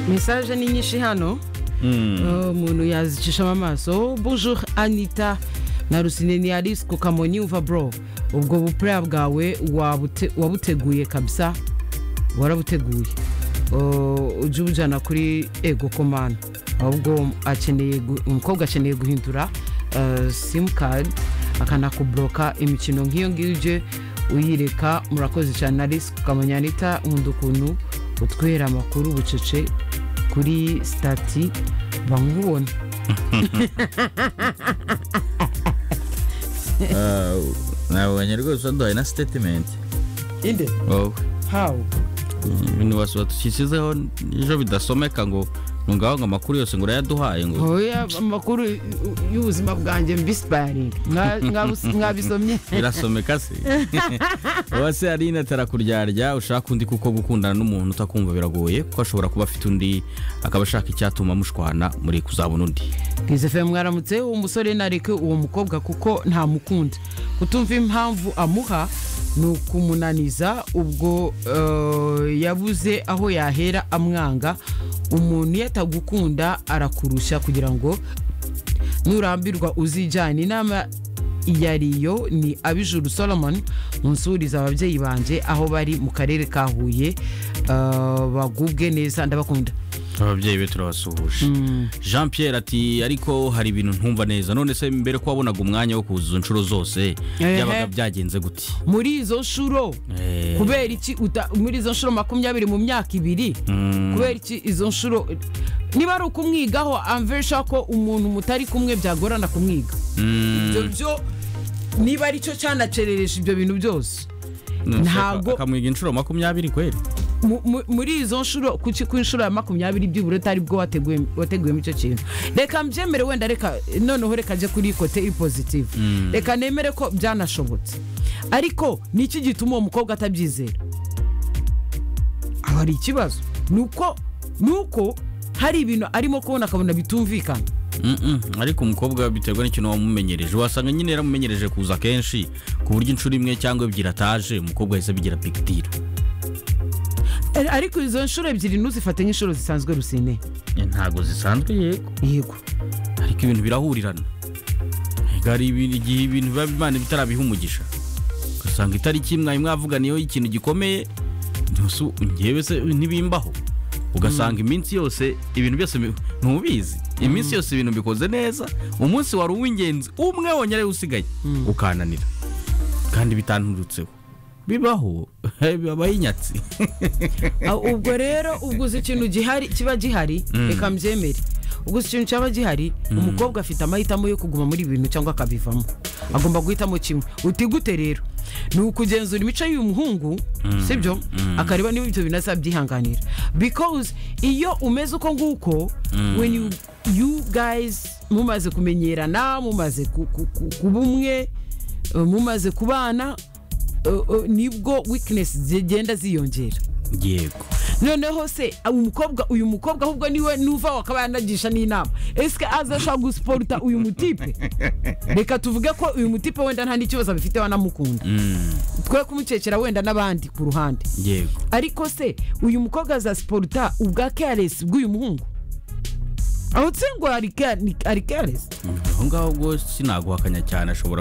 mesaje ni nyinshi hano umuntu yazicishamo amaso bonjour anita na rusine ni alice ku kamonyi uva bro ubwo bupuraya bwawe wabute- wabuteguye kabisa warabuteguye Uh, ujye ubujyana kuri ego komanda ahubwo akeneye gu- umukobwa akeneye guhindura uh, simukadi akanakuburoka imikino nk'iyo ngiyo ujye uyireka murakoze cyane alice ku kamonyi anita nkunda ukuntu utwera amakuru bucece kuri sitati bamubona nabonye rwose waduhaye na sitetimenti inde wowe hawu ibintu basuba dushyizeho ejo bidasomeka ngo ngaho ngo amakuru yose ngo urayaduhaye ngo oya amakuru y'ubuzima bwanjye mbisiparingi mwabisomye birasomeka se uwase aline atarakuryarya ushaka undi kuko gukundana n'umuntu utakumva biragoye kuko ashobora kuba afite undi akaba ashaka icyatuma mushwana muri kuzabona undi bwiza fm mwaramutse uwo musore nareke uwo mukobwa kuko ntamukunda kutumva impamvu amuha ni ukumunaniza ubwo eh, yabuze aho yahera amwanga umuntu iyo atagukunda arakurusha kugira ngo nurambirwa uzijyane inama ya riyo ni abijuru solomon munsuriza ababyeyi banjye aho bari mu karere ka huye eh, bagubwe neza ndabakunda ababyeyi be turabasuhuje jean pierre ati ariko hari ibintu ntumva neza none se mbere ko wabonaga umwanya wo kuzuza inshuro zose Ehe. byabaga byagenze gute muri izo nshuro Eh. kubera iki uta- muri izo nshuro makumyabiri mu myaka ibiri kubera iki izo nshuro niba ari ukumwigaho amvesha ko umuntu mutari kumwe byagorana kumwiga ibyo byo niba aricyo cyanacereresha ibyo bintu byose Ntabwo- akamwiga inshuro makumyabiri kweri Mu- mu- muri izo nshuro ku ki- ku nshuro ya makumyabiri byibura atari bwo wateguye- wateguyemo icyo kintu reka mbyemere wenda reka noneho reka ajye kuri kote ipozitive reka nemere ko byanashobotse ariko ni iki gituma uwo mukobwa atabyizera aho hari ikibazo ni uko ni uko hari ibintu arimo kubona akabona bitumvikana Mm-mm, ariko umukobwa biterwa n'ikintu wamumenyereje wasanga nyine yaramumenyereje kuza kenshi ku buryo inshuro imwe cyangwa ebyiri ataje umukobwa yahise abigira bigidiro Ar- ariko izo nshuro ebyiri ntuzifate nk'inshuro zisanzwe rusine ntago zisanzwe yego yego ariko ibintu birahurirana Ega hari ibintu- igihe ibintu biba imana bitarabiha umugisha ugasanga itariki mwari mwavuganiyeho ikintu gikomeye ntusi ngewe se ntibimbaho ugasanga iminsi yose ibintu byose bi- ntubizi iminsi yose ibintu bikoze neza umunsi wari uw'ingenzi umwe wonyine ariwo usigaye ukananira kandi bitanturutseho bibaho bibabaho inyatsi Ah, ubwo rero ubwo uzi ikintu gihari kiba gihari reka mbyemere ubwo uzi ikintu cyaba gihari umukobwa afite amahitamo yo kuguma muri ibi bintu cyangwa akabivamo agomba guhitamo kimwe uti gute rero ni ukugenzura imico y'uyu muhungu sibyo akareba niba ibyo bintu azabyihanganira because iyo umeze uko nguko when you, you guys mumaze kumenyerana mumaze ku- ku- ku- kuba umwe eh, mumaze kubana eh, eh, nibwo weakness zigenda ziyongera yego noneho se umukobwa uyu mukobwa ahubwo niwe nuva wakaba yanagisha n'inama esike aza ashobora gusiporuta uyu mutipe reka tuvuge ko uyu mutipe wenda nta n'ikibazo abifite wanamukunda twe kumukekera wenda n'abandi ku ruhande yego ariko se uyu mukobwa azasiporuta ubwa keresi bw'uyu muhungu aho nsingo ari keresi aho ngaho ubwo sinaguhakanya cyane ashobora